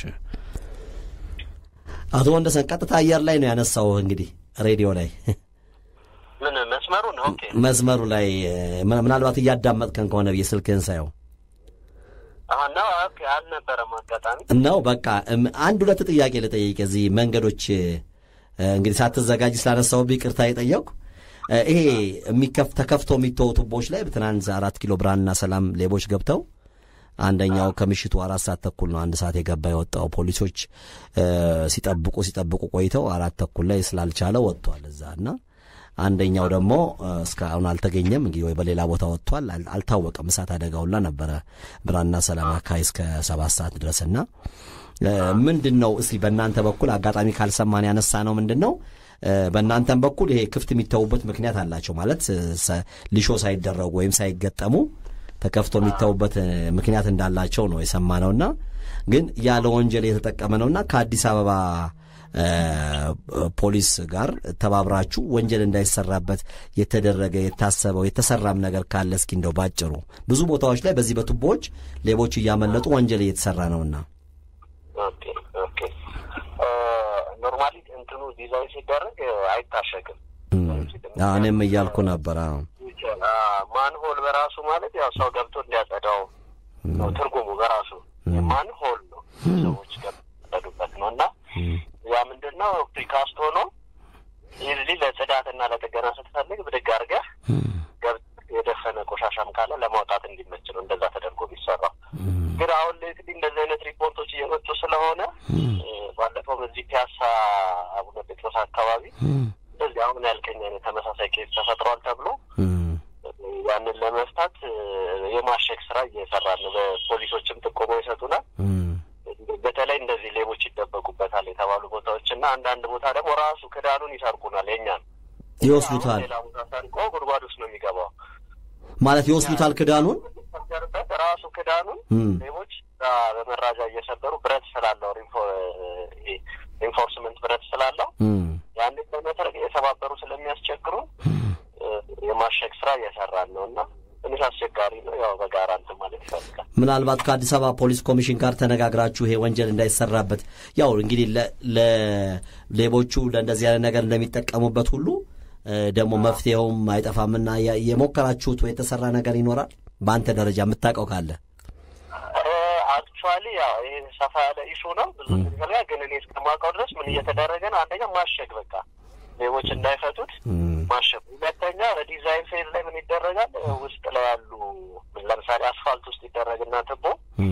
አቶ ወንደሰን ቀጥታ አየር ላይ ነው ያነሳው። እንግዲህ ሬዲዮ ላይ ምን መስመሩ ነው? ኦኬ መስመሩ ላይ እ፣ ምን- ምናልባት እያዳመጥከን ከሆነ ብዬ ስልክህን ሳየው አሁን ነው። ኦኬ አልነበረም አጋጣሚ። ነው በቃ እም፣ አንድ ሁለት ጥያቄ ልጠይቅ። እዚህ መንገዶች እ፣ እንግዲህ ሳትዘጋጅ ስላነሳሁብህ ይቅርታ የጠየቁ ይሄ የሚከፍ ተከፍተው የሚተው ቱቦዎች ላይ በትናንት አራት ኪሎ ብርሃንና ሰላም ሌቦች ገብተው አንደኛው ከምሽቱ አራት ሰዓት ተኩል ነው አንድ ሰዓት የገባ የወጣው ፖሊሶች እ፣ ሲጠብቁ ሲጠብቁ ቆይተው አራት ተኩል ላይ ስላልቻለ ወጥቷል እዛ እና አንደኛው ደግሞ እስካሁን አልተገኘም። እንግዲህ ወይ በሌላ ቦታ ወጥቷል፣ አልታወቀም። እሳት አደጋውላ ነበረ ብርሃንና ሰላም አካባቢ እስከ ሰባት ሰዓት ድረስና ምንድን ነው እስቲ በእናንተ በኩል አጋጣሚ ካልሰማን ያነሳ ነው ምንድን ነው በእናንተም በኩል ይሄ ክፍት የሚተዉበት ምክንያት አላቸው ማለት ሊሾ ሳይደረጉ ወይም ሳይገጠሙ ተከፍቶ የሚተዉበት ምክንያት እንዳላቸው ነው የሰማነውና ግን ያለ ወንጀል የተጠቀመ ነውና ከአዲስ አበባ ፖሊስ ጋር ተባብራችሁ ወንጀል እንዳይሰራበት የተደረገ የታሰበው የተሰራም ነገር ካለ እስኪ እንደው ባጭሩ ብዙ ቦታዎች ላይ በዚህ በቱቦዎች ሌቦች እያመለጡ ወንጀል እየተሰራ ነውና ኦኬ ኦኬ ኖርማሊ እንትኑ ዲዛይን ሲደረግ አይታሸግም። እኔም እያልኩ ነበር። ማንሆል በራሱ ማለት ያው ሰው ገብቶ እንዲያጸዳው ነው ትርጉሙ በራሱ ማንሆል ነው ሰዎች ገብተዱበት ነው እና ያ ምንድን ነው ፕሪካስት ሆኖ ይህ ለጽዳትና ለጥገና ስትፈልግ ብድግ አድርገህ ገብተህ የደፈነ ቆሻሻም ካለ ለማውጣት እንዲመች ነው እንደዛ ተደርጎ ቢሰራው። ግን አሁን ሌትሊ እንደዚህ አይነት ሪፖርቶች እየመጡ ስለሆነ ባለፈው በዚህ ፒያሳ አቡነ ጴጥሮስ አካባቢ እንደዚህ አሁን ያልከኝ አይነት ተመሳሳይ ኬዝ ተፈጥሯል ተብሎ ያንን ለመፍታት የማሸግ ስራ እየሰራ ነው። በፖሊሶችም ጥቆማ ይሰጡናል። በተለይ እንደዚህ ሌቦች ይደበቁበታል የተባሉ ቦታዎች እና አንዳንድ ቦታ ደግሞ ራሱ ክዳኑን ይሰርቁናል። የኛን ይወስዱታል። ሌላ ቦታ ሰርቆ ጉድጓድ ውስጥ ነው የሚገባው። ማለት ይወስዱታል ክዳኑን በት ራሱ ክዳኑን ሌቦች በመራጃ እየሰበሩ ብረት ስላለው ኢንፎርስመንት ብረት ስላለው ያንን በመሰረት እየተባበሩ ስለሚያስቸግሩ የማሸግ ስራ እየሰራን ነው እና ትንሽ አስቸጋሪ ነው። ያው በጋራ እንትን ማለት ይፈልጋል። ምናልባት ከአዲስ አበባ ፖሊስ ኮሚሽን ጋር ተነጋግራችሁ ይሄ ወንጀል እንዳይሰራበት ያው እንግዲህ ሌቦቹ ለእንደዚህ አይነት ነገር እንደሚጠቀሙበት ሁሉ ደግሞ መፍትሄውም አይጠፋምና የሞከራችሁት ወይ የተሰራ ነገር ይኖራል በአንተ ደረጃ የምታውቀው ካለ? አክቹዋሊ ያው ይሄ ሰፋ ያለ ኢሹ ነው። ብዙ ፈልጋ ግን እኔ እስከማውቀው ድረስ ምን እየተደረገ ነው? አንደኛ ማሸግ በቃ ሌቦች እንዳይፈቱት ማሸግ። ሁለተኛ በዲዛይን ፌዝ ላይ ምን ይደረጋል? ውስጥ ላይ ያሉ ለምሳሌ አስፋልት ውስጥ ይደረግና ትቦ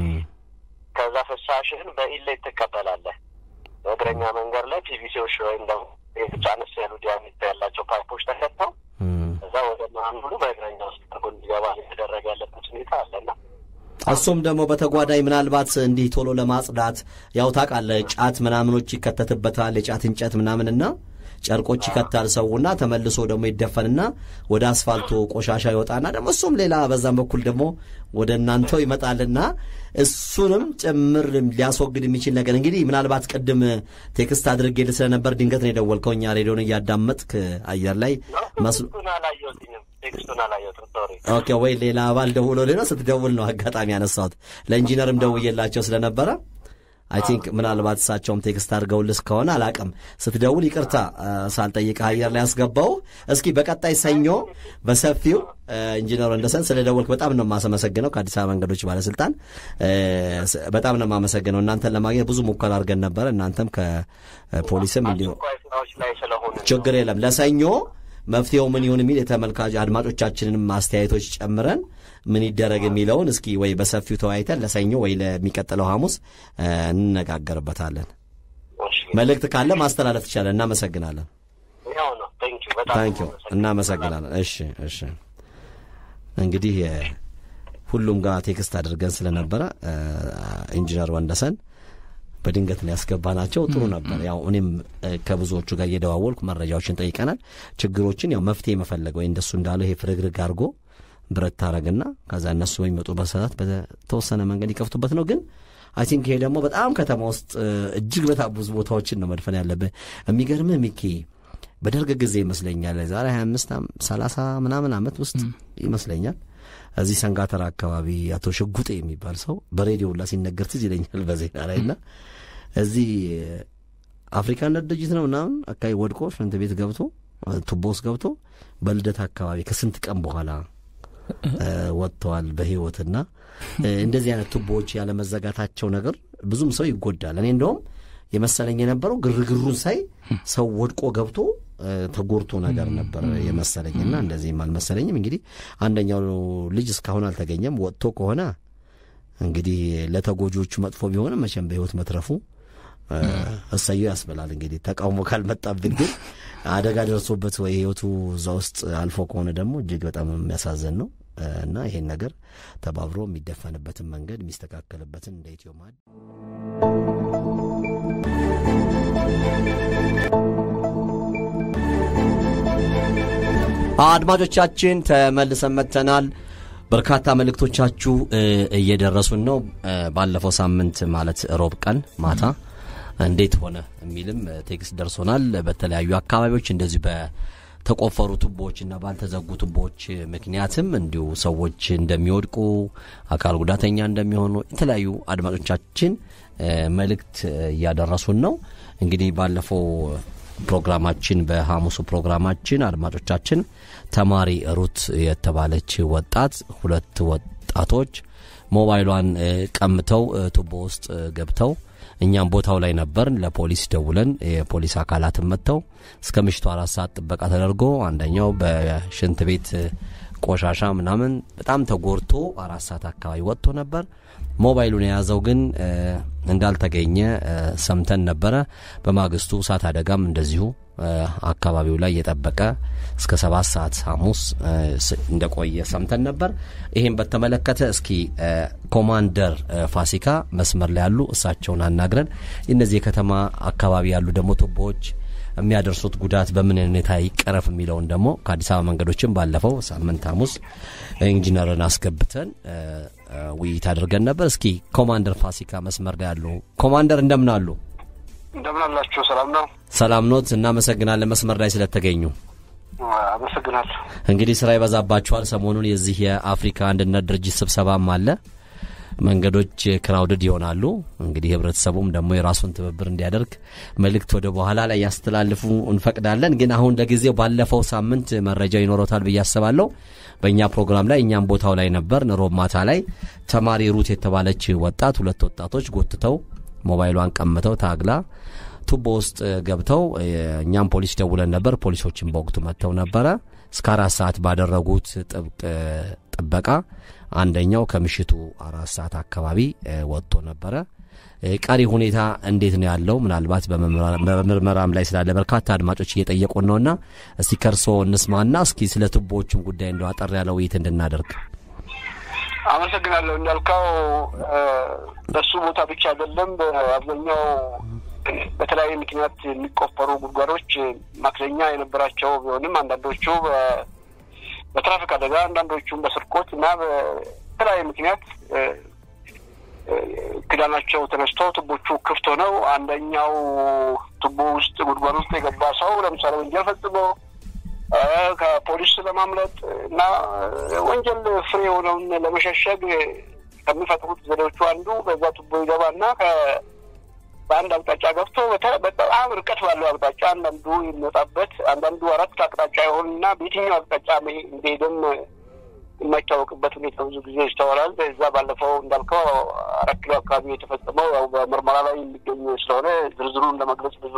ከዛ ፍሳሽህን በኢሌት ትቀበላለህ። በእግረኛ መንገድ ላይ ፒቪሲዎች ወይም ደግሞ ብቻ አነስ ያሉ ዲያሜትር ያላቸው ፓይፖች ተከተው እዛ ወደ መሀሉ በእግረኛ ውስጥ አድርጎ እንዲገባ የተደረገ ያለበት ሁኔታ አለና እሱም ደግሞ በተጓዳኝ ምናልባት እንዲህ ቶሎ ለማጽዳት ያው ታውቃለህ፣ ጫት ምናምኖች ይከተትበታል የጫት እንጨት ምናምንና ጨርቆች ይከታል ሰውና ተመልሶ ደግሞ ይደፈንና ወደ አስፋልቱ ቆሻሻ ይወጣና ደግሞ እሱም ሌላ በዛም በኩል ደግሞ ወደ እናንተው ይመጣልና እሱንም ጭምር ሊያስወግድ የሚችል ነገር እንግዲህ ምናልባት ቅድም ቴክስት አድርጌልህ ስለነበር ድንገት ነው የደወልከው። እኛ ሬዲዮን እያዳመጥክ አየር ላይ መስሎ ቴክስቱን አላየሁትም። ሶሪ። ኦኬ ወይ ሌላ አባል ደውሎ ሌላ ስትደውል ነው አጋጣሚ ያነሳሁት። ለኢንጂነርም ደውዬላቸው ስለነበረ አይ ቲንክ ምናልባት እሳቸውም ቴክስት አድርገውልስ ከሆነ አላቅም። ስትደውል ይቅርታ ሳልጠይቅህ አየር ላይ ያስገባው። እስኪ በቀጣይ ሰኞ በሰፊው ኢንጂነር ወንደሰን ስለ ደወልክ በጣም ነው የማመሰግነው። ከአዲስ አበባ መንገዶች ባለስልጣን በጣም ነው የማመሰግነው። እናንተን ለማግኘት ብዙ ሙከራ አድርገን ነበረ። እናንተም ከፖሊስም እንዲሁ ስራዎች ላይ ስለሆነ ችግር የለም ለሰኞ መፍትሄው ምን ይሁን የሚል የተመልካች አድማጮቻችንንም አስተያየቶች ጨምረን ምን ይደረግ የሚለውን እስኪ ወይ በሰፊው ተወያይተን ለሰኞ ወይ ለሚቀጥለው ሐሙስ እንነጋገርበታለን። መልእክት ካለ ማስተላለፍ ይቻላል። እናመሰግናለን። ያው ነው። ቴንኪው በጣም ታንኪዩ እናመሰግናለን። እሺ እሺ። እንግዲህ ሁሉም ጋር ቴክስት አድርገን ስለነበረ ኢንጂነር ወንደሰን በድንገት ነው ያስገባናቸው። ጥሩ ነበር። ያው እኔም ከብዙዎቹ ጋር እየደዋወልኩ መረጃዎችን ጠይቀናል። ችግሮችን ያው መፍትሄ መፈለግ ወይ እንደሱ እንዳለው ይሄ ፍርግርግ አድርጎ ብረት ታረግና ከዛ እነሱ በሚመጡበት ሰዓት በተወሰነ መንገድ ይከፍቱበት ነው። ግን አይ ቲንክ ይሄ ደግሞ በጣም ከተማ ውስጥ እጅግ በጣም ብዙ ቦታዎችን ነው መድፈን ያለብህ። የሚገርምህ ሚኪ በደርግ ጊዜ ይመስለኛል ዛሬ ሀያ አምስት ሰላሳ ምናምን ዓመት ውስጥ ይመስለኛል እዚህ ሰንጋተራ አካባቢ አቶ ሽጉጤ የሚባል ሰው በሬዲዮ ሁላ ሲነገር ትዝ ይለኛል በዜና ላይ እና እዚህ አፍሪካነት ድርጅት ነው ምናምን አካባቢ ወድቆ ሽንት ቤት ገብቶ ቱቦ ውስጥ ገብቶ በልደት አካባቢ ከስንት ቀን በኋላ ወጥተዋል በህይወትና እንደዚህ አይነት ቱቦዎች ያለመዘጋታቸው ነገር ብዙም ሰው ይጎዳል። እኔ እንደውም የመሰለኝ የነበረው ግርግሩን ሳይ ሰው ወድቆ ገብቶ ተጎርቶ ነገር ነበር የመሰለኝና እንደዚህም አልመሰለኝም። እንግዲህ አንደኛው ልጅ እስካሁን አልተገኘም። ወጥቶ ከሆነ እንግዲህ ለተጎጆቹ መጥፎ ቢሆንም መቼም በህይወት መትረፉ እሰየው ያስበላል። እንግዲህ ተቃውሞ ካልመጣብን ግን አደጋ ደርሶበት ወይ ህይወቱ እዛ ውስጥ አልፎ ከሆነ ደግሞ እጅግ በጣም የሚያሳዝን ነው እና ይሄን ነገር ተባብሮ የሚደፈንበትን መንገድ የሚስተካከልበትን እንደ ኢትዮ ማድ አድማጮቻችን ተመልሰን መጥተናል። በርካታ መልእክቶቻችሁ እየደረሱን ነው። ባለፈው ሳምንት ማለት ሮብ ቀን ማታ እንዴት ሆነ የሚልም ቴክስት ደርሶናል። በተለያዩ አካባቢዎች እንደዚሁ በተቆፈሩ ቱቦዎችና ባልተዘጉ ቱቦዎች ምክንያትም እንዲሁ ሰዎች እንደሚወድቁ፣ አካል ጉዳተኛ እንደሚሆኑ የተለያዩ አድማጮቻችን መልእክት እያደረሱን ነው። እንግዲህ ባለፈው ፕሮግራማችን በሐሙሱ ፕሮግራማችን አድማጮቻችን ተማሪ ሩት የተባለች ወጣት ሁለት ወጣቶች ሞባይሏን ቀምተው ቱቦ ውስጥ ገብተው እኛም ቦታው ላይ ነበርን። ለፖሊስ ደውለን የፖሊስ አካላትን መጥተው እስከ ምሽቱ አራት ሰዓት ጥበቃ ተደርጎ አንደኛው በሽንት ቤት ቆሻሻ ምናምን በጣም ተጎድቶ አራት ሰዓት አካባቢ ወጥቶ ነበር። ሞባይሉን የያዘው ግን እንዳልተገኘ ሰምተን ነበረ። በማግስቱ እሳት አደጋም እንደዚሁ አካባቢው ላይ የጠበቀ እስከ ሰባት ሰዓት ሐሙስ እንደቆየ ሰምተን ነበር። ይህም በተመለከተ እስኪ ኮማንደር ፋሲካ መስመር ላይ ያሉ እሳቸውን አናግረን እነዚህ የከተማ አካባቢ ያሉ ደግሞ ቱቦዎች የሚያደርሱት ጉዳት በምን ሁኔታ ይቀረፍ የሚለውን ደግሞ ከአዲስ አበባ መንገዶችን ባለፈው ሳምንት ሐሙስ ኢንጂነርን አስገብተን ውይይት አድርገን ነበር። እስኪ ኮማንደር ፋሲካ መስመር ላይ ያሉ ኮማንደር እንደምን አሉ? እንደምን አላችሁ? ሰላም ነው? ሰላም ኖት? እናመሰግናለን መስመር ላይ ስለተገኙ። አመሰግናለሁ። እንግዲህ ስራ ይበዛባችኋል። ሰሞኑን የዚህ የአፍሪካ አንድነት ድርጅት ስብሰባም አለ። መንገዶች ክራውድድ ይሆናሉ። እንግዲህ ህብረተሰቡም ደግሞ የራሱን ትብብር እንዲያደርግ መልእክት ወደ በኋላ ላይ ያስተላልፉ እንፈቅዳለን። ግን አሁን ለጊዜው ባለፈው ሳምንት መረጃ ይኖረታል ብዬ አስባለሁ። በእኛ ፕሮግራም ላይ እኛም ቦታው ላይ ነበር። ሮብ ማታ ላይ ተማሪ ሩት የተባለች ወጣት ሁለት ወጣቶች ጎትተው ሞባይሏን ቀምተው ታግላ ቱቦ ውስጥ ገብተው እኛም ፖሊስ ደውለን ነበር። ፖሊሶችን በወቅቱ መጥተው ነበረ። እስከ አራት ሰዓት ባደረጉት ጥብቅ ጥበቃ አንደኛው ከምሽቱ አራት ሰዓት አካባቢ ወጥቶ ነበረ። ቀሪ ሁኔታ እንዴት ነው ያለው? ምናልባት በምርመራም ላይ ስላለ በርካታ አድማጮች እየጠየቁን ነውና እስቲ ከርሶ እንስማና እስኪ ስለ ቱቦዎቹም ጉዳይ እንደው አጠር ያለ ውይይት እንድናደርግ። አመሰግናለሁ። እንዳልከው በሱ ቦታ ብቻ አይደለም፣ በአብዛኛው በተለያየ ምክንያት የሚቆፈሩ ጉድጓዶች ማክለኛ የነበራቸው ቢሆንም አንዳንዶቹ በትራፊክ አደጋ አንዳንዶቹም በስርቆት እና በተለያየ ምክንያት ክዳናቸው ተነስቶ ቱቦቹ ክፍት ሆነው አንደኛው ቱቦ ውስጥ ጉድጓድ ውስጥ የገባ ሰው ለምሳሌ ወንጀል ፈጽሞ ከፖሊስ ለማምለጥ እና ወንጀል ፍሬ የሆነውን ለመሸሸግ ከሚፈጥሩት ዘዴዎቹ አንዱ በዛ ቱቦ ይገባና በአንድ አቅጣጫ ገብቶ በጣም ርቀት ባለው አቅጣጫ አንዳንዱ የሚወጣበት አንዳንዱ አራት አቅጣጫ የሆንና በየትኛው አቅጣጫ እንደሄደም የማይታወቅበት ሁኔታ ብዙ ጊዜ ይስተዋላል። እዛ ባለፈው እንዳልከው አራት ኪሎ አካባቢ የተፈጸመው ያው በምርመራ ላይ የሚገኝ ስለሆነ ዝርዝሩን ለመግለጽ ብዙ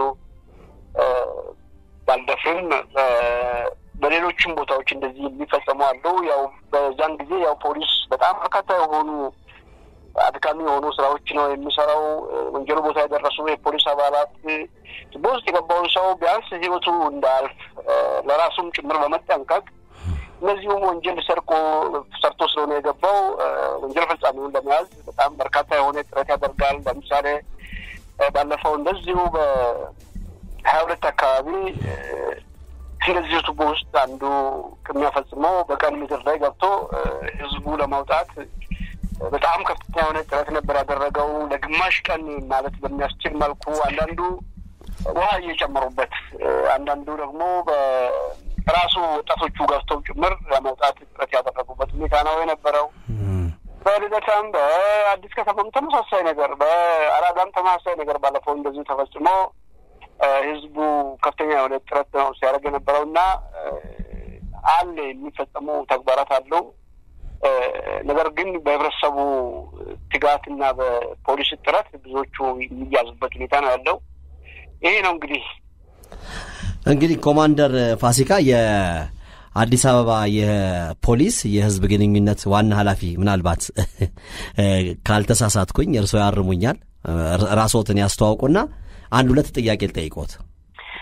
ባልደፍርም በሌሎችም ቦታዎች እንደዚህ የሚፈጸሙ አሉ። ያው በዛን ጊዜ ያው ፖሊስ በጣም በርካታ የሆኑ አድካሚ የሆኑ ስራዎች ነው የሚሰራው። ወንጀሉ ቦታ የደረሱ የፖሊስ አባላት በውስጥ የገባውን ሰው ቢያንስ ሕይወቱ እንዳያልፍ ለራሱም ጭምር በመጠንቀቅ እነዚሁም ወንጀል ሰርቆ ሰርቶ ስለሆነ የገባው ወንጀል ፈጻሚውን ለመያዝ በጣም በርካታ የሆነ ጥረት ያደርጋል። ለምሳሌ ባለፈው እንደዚሁ በሀያ ሁለት አካባቢ እንደዚሁ ቱቦ ውስጥ አንዱ ከሚያፈጽመው በቀን ምድር ላይ ገብቶ ህዝቡ ለማውጣት በጣም ከፍተኛ የሆነ ጥረት ነበር ያደረገው። ለግማሽ ቀን ማለት በሚያስችል መልኩ አንዳንዱ ውሃ እየጨመሩበት፣ አንዳንዱ ደግሞ በራሱ ወጣቶቹ ገብተው ጭምር ለመውጣት ጥረት ያደረጉበት ሁኔታ ነው የነበረው። በልደታም በአዲስ ከተማም ተመሳሳይ ነገር፣ በአራዳም ተመሳሳይ ነገር ባለፈው እንደዚሁ ተፈጽሞ ህዝቡ ከፍተኛ የሆነ ጥረት ነው ሲያደርግ የነበረው እና አለ የሚፈጸሙ ተግባራት አሉ። ነገር ግን በህብረተሰቡ ትጋትና በፖሊስ ጥረት ብዙዎቹ የሚያዙበት ሁኔታ ነው ያለው። ይሄ ነው እንግዲህ እንግዲህ ኮማንደር ፋሲካ የአዲስ አበባ የፖሊስ የህዝብ ግንኙነት ዋና ኃላፊ ምናልባት ካልተሳሳትኩኝ እርስዎ ያርሙኛል፣ ራስዎትን ያስተዋውቁና አንድ ሁለት ጥያቄ ልጠይቆት።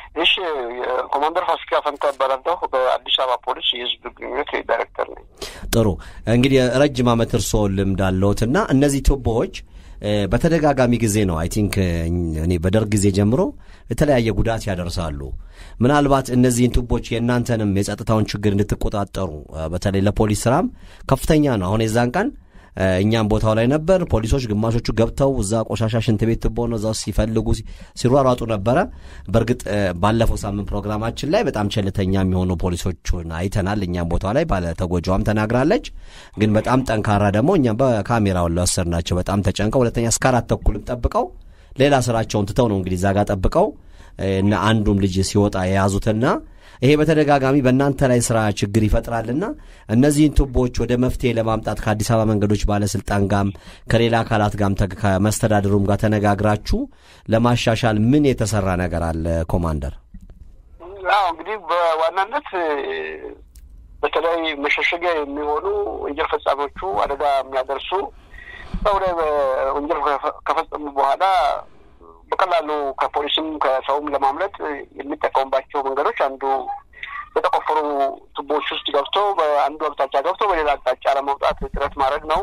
እሺ ኮማንደር ፋሲካ ፈንታ እባላለሁ። በአዲስ አበባ ፖሊስ የህዝብ ግንኙነት ዳይሬክተር ነኝ። ጥሩ እንግዲህ ረጅም ዓመት እርስዎ ልምድ አለዎትና እነዚህ ቱቦዎች በተደጋጋሚ ጊዜ ነው አይ ቲንክ እኔ በደርግ ጊዜ ጀምሮ የተለያየ ጉዳት ያደርሳሉ። ምናልባት እነዚህን ቱቦች የእናንተንም የጸጥታውን ችግር እንድትቆጣጠሩ በተለይ ለፖሊስ ስራም ከፍተኛ ነው። አሁን የዛን ቀን እኛም ቦታው ላይ ነበር። ፖሊሶች ግማሾቹ ገብተው እዛ ቆሻሻ ሽንት ቤት ትቦ ነው እዛ ሲፈልጉ ሲሯሯጡ ነበረ። በእርግጥ ባለፈው ሳምንት ፕሮግራማችን ላይ በጣም ቸልተኛ የሚሆኑ ፖሊሶቹን አይተናል። እኛም ቦታው ላይ ባለ ተጎጂዋም ተናግራለች። ግን በጣም ጠንካራ ደግሞ እኛም በካሜራውን ለወሰድናቸው በጣም ተጨንቀው ሁለተኛ እስከ አራት ተኩልም ጠብቀው ሌላ ስራቸውን ትተው ነው እንግዲህ እዛ ጋር ጠብቀው እና አንዱም ልጅ ሲወጣ የያዙትና ይሄ በተደጋጋሚ በእናንተ ላይ ስራ ችግር ይፈጥራልና እነዚህን ቱቦዎች ወደ መፍትሄ ለማምጣት ከአዲስ አበባ መንገዶች ባለስልጣን ጋም ከሌላ አካላት ጋም ከመስተዳድሩም ጋር ተነጋግራችሁ ለማሻሻል ምን የተሰራ ነገር አለ ኮማንደር? አዎ እንግዲህ በዋናነት በተለይ መሸሸጊያ የሚሆኑ ወንጀል ፈጻሚዎቹ አደጋ የሚያደርሱ ሰው ላይ ወንጀል ከፈጸሙ በኋላ በቀላሉ ከፖሊስም ከሰውም ለማምለጥ የሚጠቀሙባቸው መንገዶች አንዱ በተቆፈሩ ቱቦዎች ውስጥ ገብቶ በአንዱ አቅጣጫ ገብቶ በሌላ አቅጣጫ ለመውጣት ጥረት ማድረግ ነው።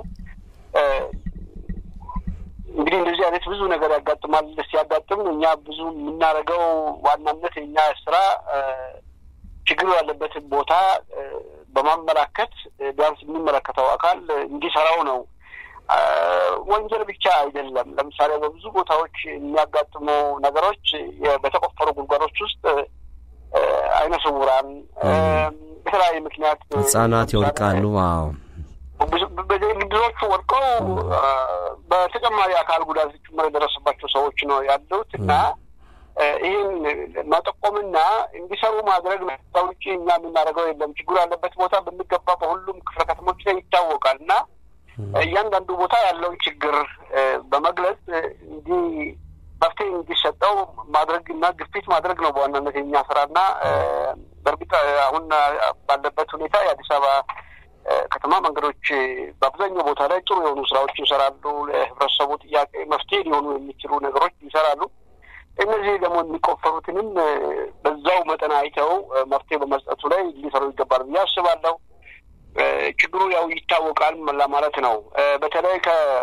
እንግዲህ እንደዚህ አይነት ብዙ ነገር ያጋጥማል። ሲያጋጥም እኛ ብዙ የምናደርገው ዋናነት የኛ ስራ ችግሩ ያለበትን ቦታ በማመላከት ቢያንስ የሚመለከተው አካል እንዲሰራው ነው። ወንጀል ብቻ አይደለም። ለምሳሌ በብዙ ቦታዎች የሚያጋጥሙ ነገሮች በተቆፈሩ ጉድጓዶች ውስጥ አይነ ስውራን በተለያየ ምክንያት ህጻናት ይወድቃሉ። አዎ ብዙዎቹ ወድቀው በተጨማሪ አካል ጉዳት ጭምር የደረሰባቸው ሰዎች ነው ያሉት እና ይህን መጠቆምና እንዲሰሩ ማድረግ ነው። ውጭ እኛ የምናደርገው የለም። ችግሩ ያለበት ቦታ በሚገባ በሁሉም ክፍለ ከተሞች ላይ ይታወቃል እና እያንዳንዱ ቦታ ያለውን ችግር በመግለጽ እንዲህ መፍትሄ እንዲሰጠው ማድረግ እና ግፊት ማድረግ ነው በዋናነት የኛ ስራና በእርግጥ አሁን ባለበት ሁኔታ የአዲስ አበባ ከተማ መንገዶች በአብዛኛው ቦታ ላይ ጥሩ የሆኑ ስራዎች ይሰራሉ። ለህብረተሰቡ ጥያቄ መፍትሄ ሊሆኑ የሚችሉ ነገሮች ይሰራሉ። እነዚህ ደግሞ የሚቆፈሩትንም በዛው መጠን አይተው መፍትሄ በመስጠቱ ላይ ሊሰሩ ይገባል ብዬ አስባለሁ። ችግሩ ያው ይታወቃል ለማለት ነው። በተለይ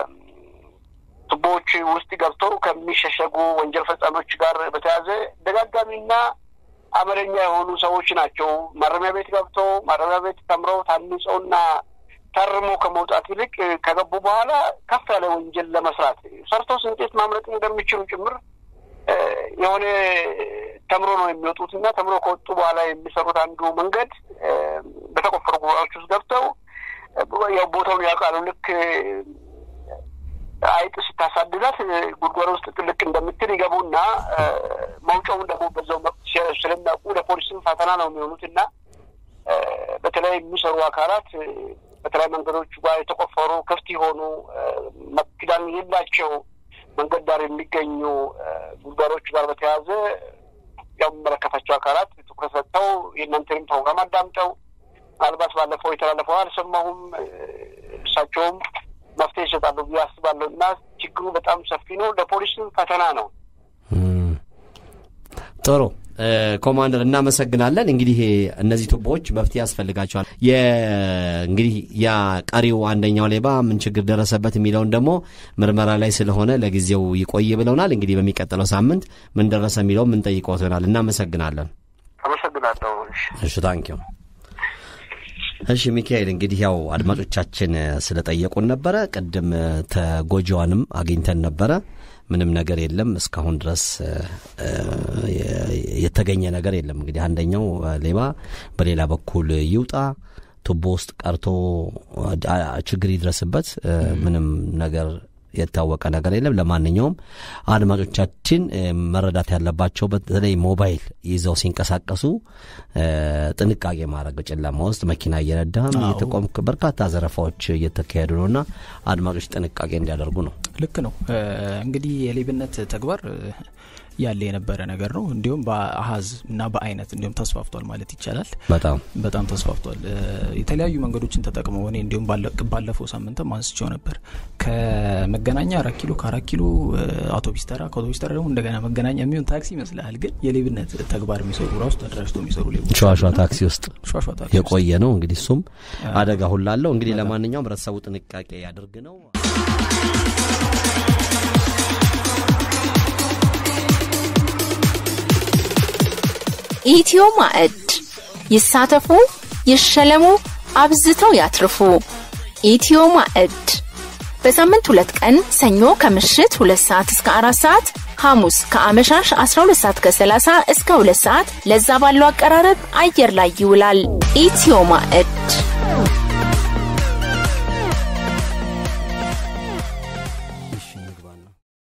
ከቱቦዎች ውስጥ ገብተው ከሚሸሸጉ ወንጀል ፈጻሚዎች ጋር በተያያዘ ደጋጋሚና አመለኛ የሆኑ ሰዎች ናቸው። ማረሚያ ቤት ገብተው ማረሚያ ቤት ተምረው ታንጸውና ታርሞ ከመውጣት ይልቅ ከገቡ በኋላ ከፍ ያለ ወንጀል ለመስራት ሰርተው እንዴት ማምለጥ እንደሚችሉ ጭምር የሆነ ተምሮ ነው የሚወጡት እና ተምሮ ከወጡ በኋላ የሚሰሩት አንዱ መንገድ በተቆፈሩ ጉባኤዎች ውስጥ ገብተው ያው ቦታውን ያውቃሉ። ልክ አይጥ ስታሳድዳት ጉድጓድ ውስጥ ጥልቅ እንደምትል ይገቡና መውጫውን ደግሞ በዛው ስለሚያውቁ ለፖሊስም ፈተና ነው የሚሆኑት እና በተለይ የሚሰሩ አካላት በተለይ መንገዶች ጋር የተቆፈሩ ክፍት የሆኑ መክዳን የሌላቸው መንገድ ዳር የሚገኙ ጉድጓዶች ጋር በተያያዘ ያው የሚመለከታቸው አካላት ትኩረት ሰጥተው የእናንተንም ፕሮግራም አዳምጠው ምናልባት ባለፈው የተላለፈው አልሰማሁም እሳቸውም መፍትሄ ይሰጣሉ ብዬ አስባለሁ እና ችግሩ በጣም ሰፊ ነው። ለፖሊስም ፈተና ነው። ጥሩ ኮማንደር እናመሰግናለን። እንግዲህ እነዚህ ቱቦዎች መፍትሄ ያስፈልጋቸዋል። እንግዲህ ያ ቀሪው አንደኛው ሌባ ምን ችግር ደረሰበት የሚለውን ደግሞ ምርመራ ላይ ስለሆነ ለጊዜው ይቆይ ብለውናል። እንግዲህ በሚቀጥለው ሳምንት ምን ደረሰ የሚለው ምን ጠይቀው ይሆናል። እናመሰግናለን። አመሰግናለሁ። እሺ ታንኪዩ። እሺ ሚካኤል፣ እንግዲህ ያው አድማጮቻችን ስለጠየቁን ነበረ። ቅድም ተጎጂዋንም አግኝተን ነበረ። ምንም ነገር የለም እስካሁን ድረስ የተገኘ ነገር የለም። እንግዲህ አንደኛው ሌባ በሌላ በኩል ይውጣ ቱቦ ውስጥ ቀርቶ ችግር ይድረስበት ምንም ነገር የታወቀ ነገር የለም። ለማንኛውም አድማጮቻችን መረዳት ያለባቸው በተለይ ሞባይል ይዘው ሲንቀሳቀሱ ጥንቃቄ ማድረግ በጨለማ ውስጥ መኪና እየነዳ እየተቆም በርካታ ዘረፋዎች እየተካሄዱ ነውና አድማጮች ጥንቃቄ እንዲያደርጉ ነው። ልክ ነው። እንግዲህ የሌብነት ተግባር ያለ የነበረ ነገር ነው። እንዲሁም በአሀዝ እና በአይነት እንዲሁም ተስፋፍቷል ማለት ይቻላል። በጣም በጣም ተስፋፍቷል። የተለያዩ መንገዶችን ተጠቅመው እኔ እንዲሁም ባለፈው ሳምንትም አንስቼው ነበር። ከመገናኛ አራት ኪሎ ከአራት ኪሎ አውቶቢስ ተራ ከአውቶቢስ ተራ ደግሞ እንደገና መገናኛ የሚሆን ታክሲ ይመስልሃል፣ ግን የሌብነት ተግባር የሚሰሩ ራሱ ተደራጅቶ የሚሰሩ ሌቦች ሸዋሸዋ ታክሲ ውስጥ ሸዋሸዋ ታክሲ የቆየ ነው። እንግዲህ እሱም አደጋ ሁላለው። እንግዲህ ለማንኛውም ህብረተሰቡ ጥንቃቄ ያድርግ ነው። ኢትዮ ማዕድ ይሳተፉ፣ ይሸለሙ፣ አብዝተው ያትርፉ። ኢትዮ ማዕድ በሳምንት ሁለት ቀን ሰኞ ከምሽት ሁለት ሰዓት እስከ አራት ሰዓት ሐሙስ ከአመሻሽ 12 ሰዓት ከ30 እስከ 2 ሰዓት ለዛ ባለው አቀራረብ አየር ላይ ይውላል። ኢትዮ ማዕድ